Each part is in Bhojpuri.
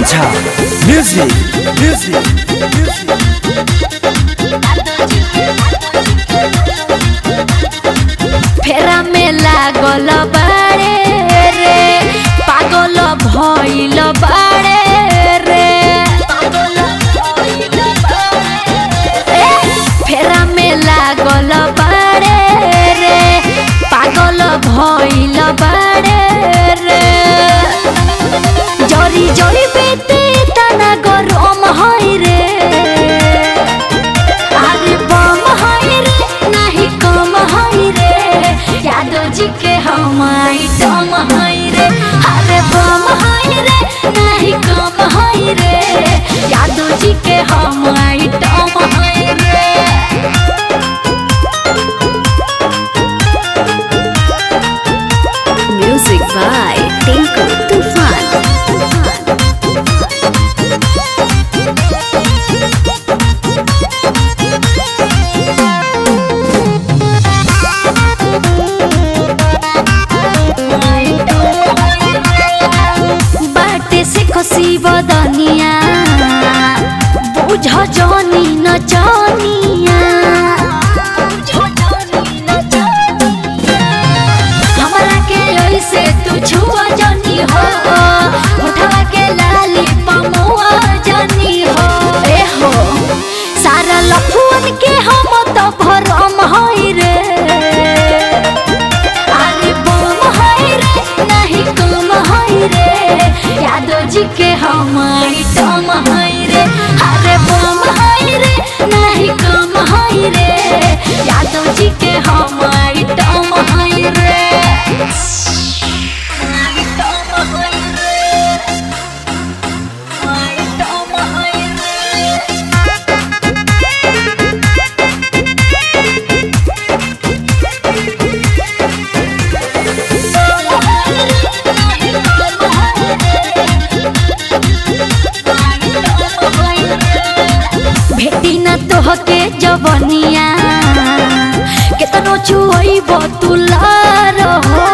Kancha Music Music Music फेरा में लागल बाड़े रे पागल भइल बाड़े रे ए, फेरा में लागल बाड़े रे पागल भइल बाड़े रे जरी जरी बेटे तना गरम है रे अरे बम है रे नाही कम है रे यादव जी के हम आइटम है रे अरे बम है रे नाही कम है रे यादव जी के हम आइटम है रे Music by Tinku Tufan. बाटे से खुशी बदनिया बुझ जनी न जनिया हमरा के ऐसे तू छुआ जनी हो उठवा के लाली पमुआ जनी हो ए हो सारा लफुअन के हम तो भरम है रे अरे बम है रे नहीं कम है रे यादव जी के हम आइटम है रे अरे बम है रे नहीं कम है रे यादव जी के हम आइटम है रे आइटम है रे आइटम है रे भेटी न तोहके जवनिया केतनो छुइब तुलार हो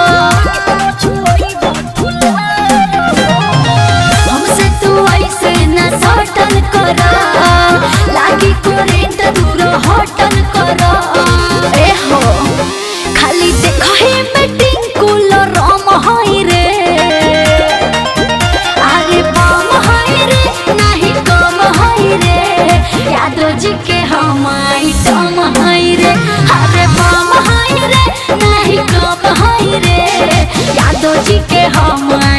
हमसे तू ऐसे न सटल कर लागी करेंट दूर हटल कर ए हो खाली देखही में टिंकुल रम है रे अरे बम है रे नहीं कम है रे यादव जी के हम आइटम है रे अरे बम है रे नहीं कम है रे यादव जी के हम